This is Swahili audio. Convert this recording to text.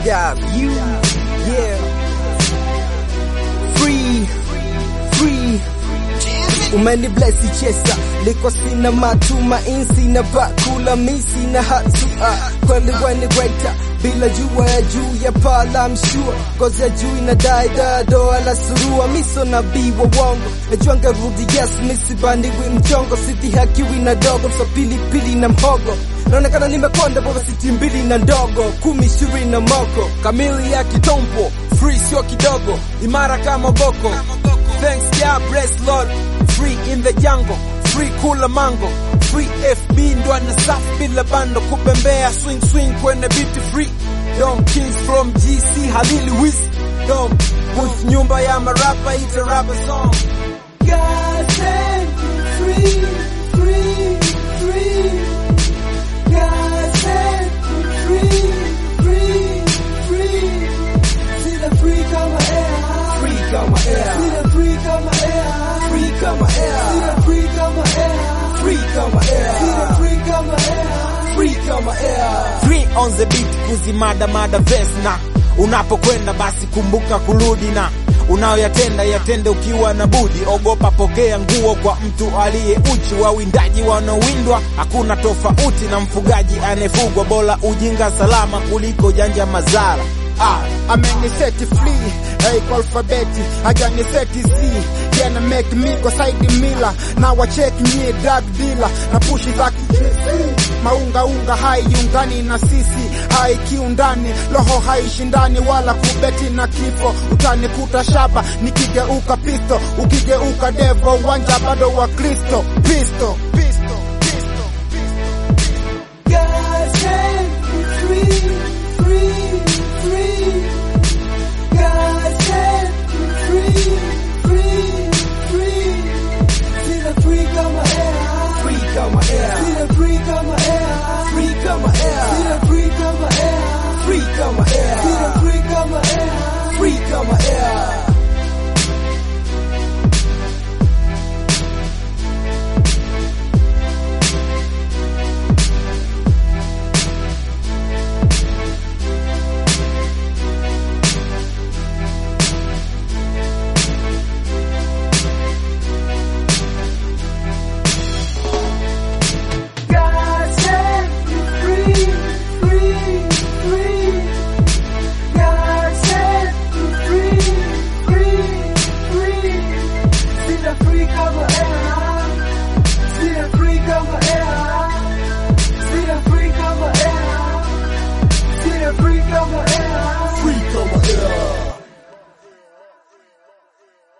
up, you, yeah. Free, free. Umeni blessi chesa liko sina matumaini, sina bakula mi sina hatua kweli weni greater bila jua ya juu ya pala I'm sure gozi ya juu inadai doa la surua miso nabii wa wongo najua ngarudi yes misibandiwi mchongo sidhihakiwi na dogo so pilipili na mhogo naonekana nimekonda baba siti mbili na ndogo kumi ishirini na moko kamili ya kitompo free sio kidogo imara kama boko thanks yeah bless lord free in the jungle free kula mango free fb ndo ana safu bila bando kubembea swing swing kwenye beat free dom kings from gc halili wis dom booth nyumba ya marapa ita rapa song God set me free, free, free. God set me free, free, free. See the free kama air, free kama air. See the free kama air, free kama air. See the free kama air, free kama air. See the free kama air, free kama air. free on the beat kuzimada mada verse na unapokwenda basi kumbuka kurudi na unayoyatenda yatende ukiwa na budi ogopa pokea nguo kwa mtu aliye uchi wawindaji wanaowindwa hakuna tofauti na mfugaji anayefugwa bora ujinga salama kuliko janja mazara Ah, ameniseti free hey, kwa alfabeti hajaniseti z yana make me go side mila na wacheki nyie drug dealer na pushi za maungaunga haiungani na sisi haikiundani roho haishindani wala kubeti na kifo utanikuta shaba nikigeuka pisto ukigeuka devo uwanja bado wa kristo pisto pisto pisto God set me free, free, free. God set me free, free, free. See the free kama air, free kama air. See the free kama air, free kama air. See the free kama air, free kama air. See the free kama air, free kama air. God set me free, free, free. God set me free, free, free. See the free cover air. See the free cover air. See the free cover air. See the free cover air.